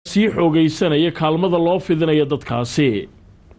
sii xoogaysanaya kaalmada loo fidinaya dadkaasi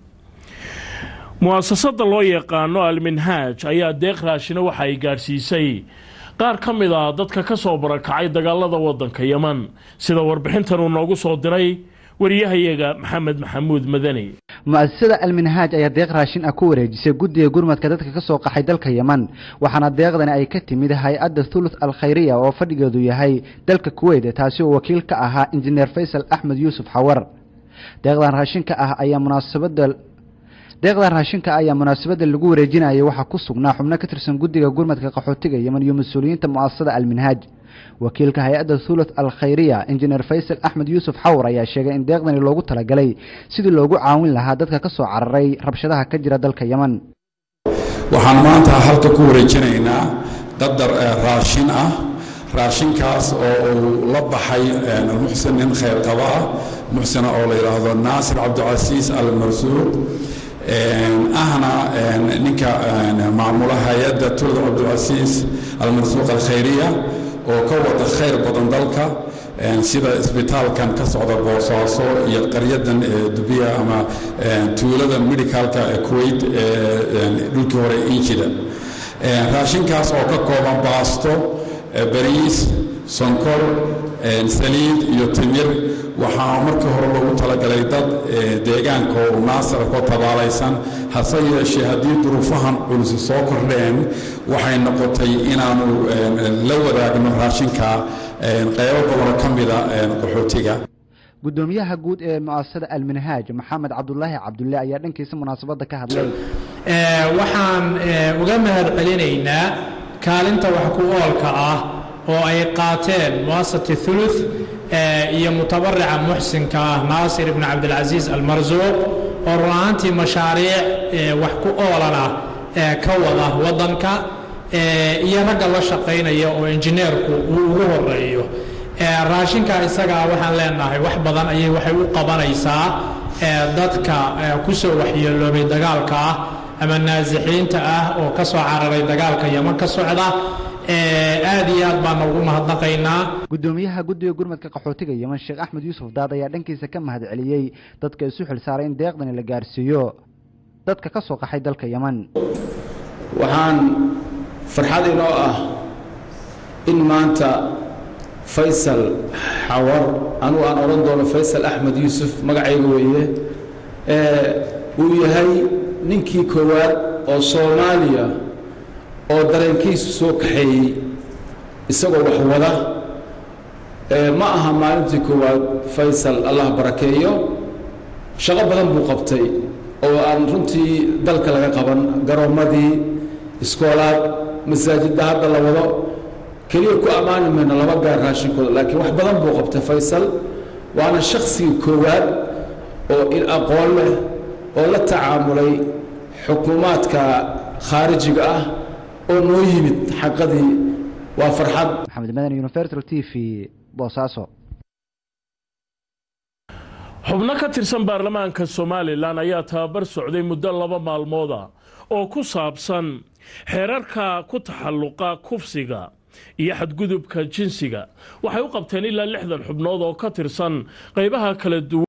mu'asasada loo yaqaano alminhaaj ayaa deeq raashina waxa ay gaadhsiisay qaar ka mid ah dadka ka soo barakacay dagaalada waddanka yeman sida warbixintan uu noogu soo diray wariyahayaga maxamed maxamuud madani mu'asasada alminhaaj ayaa deeq raashin ah ku wareejisay guddiga gurmadka dadka ka soo qaxay dalka yeman waxaana deeqdani ay ka timid hay-adda thuluth alkhayriya oo fadhigeedu yahay dalka kuweyt taasi oo wakiil ka ahaa injineer faysal axmed yuusuf xawar deeqdan raashinka ah ayaa munaasabada deeqdan raashinka ayaa munaasabadda lagu wareejinayay waxaa ku sugnaa xubno ka tirsan guddiga gurmadka qaxootiga yeman iyo mas-uuliyiinta mu'asasada alminhaaj wakiilka hay-adda thuluth alkhayriya injineer faysal axmed yuusuf xawar ayaa sheegay in deeqdani loogu talagalay sidii loogu caawin lahaa dadka ka soo cararay rabshadaha ka jira dalka yeman waxaan maanta halka ku wareejinaynaa dadar raashin ah raashinkaas oo uu la baxay muxsin nin khayr qaba ah muxsina oo la yidhaahdo naasir cabdicasiis almarsuuq ahna ninka maamula hay-adda tulda cabdilcasiis almarsuuq alkhayriya oo ka wada khayr badan dalka sida isbitaalkan ka socda boosaaso iyo qaryadan dubiya ama tuulada medicalka ee kuwait dhulkii hore injida raashinkaas oo ka kooban baasto bariis sonkor saliid iyo timir waxaa markii hore loogu talagalay dad deegaanka oo naasara ku tabaalaysan hase yeeshee haddii duruufahan culusi soo kordheen waxay noqotay inaanu la wadaagno raashinka qaybo badanoo ka mida qaxootiga guddoomiyaha guud ee mu'asasada alminhaaj maxamed cabdulaahi cabdulle ayaa dhankiisa munaasabadda ka hadlay waxaan uga mahad celinaynaa kaalinta wax ku oolka ah oo ay qaateen muasasati thuluth iyo mutabarica muxsinka ah naasir ibn cabdilcasiis almarsuuq oo run ahaantii mashaariic wax ku oolana ka wada waddanka iyo ragga la shaqaynaya oo injineerku uu ugu horeeyo raashinka isagaa waxaan leenahay wax badan ayay waxay u qabanaysaa dadka ku soo waxyeeloobay dagaalka ah ama naasixiinta ah oo ka soo cararay dagaalka yeman ka socda aad iyo aad baan ugu mahadnaqaynaa guddoomiyaha guddiga gurmadka qaxootiga yeman sheekh axmed yuusuf daad ayaa dhankiisa ka mahad celiyey dadka isu xil saaray in deeqdani la gaarsiiyo dadka ka soo qaxay dalka yeman waxaan farxad inoo ah in maanta faysal xawar anugu aan odhan doono faysal axmed yuusuf magacayga weeye uu yahay ninkii koowaad oo soomaaliya oo dareenkiisu soo kaxeeyey isagoo wax wada ma aha maalintii koowaad faysal allah barakeeyo shaqo badan buu qabtay oo aan runtii dalka laga qaban garoommadii iskoolaad masaajidda hadda la wado keliya ku ammaani mayno laba gaar raashinkooda laakiin wax badan buu qabtay faysal waana shakhsigii koowaad oo il aqoon leh oo la tacaamulay xukuumaadka khaarijiga ah oo noo yimid xaqadii waa farxad maxamed madan universal t v boosaaso xubno ka tirsan baarlamaanka somalilan ayaa tababar socday muddo laba maalmooda oo ku saabsan xeerarka ku taxalluqa kufsiga iyo xadgudubka jinsiga waxay u qabteen ilaa lixdan xubnood oo ka tirsan qaybaha kala duwan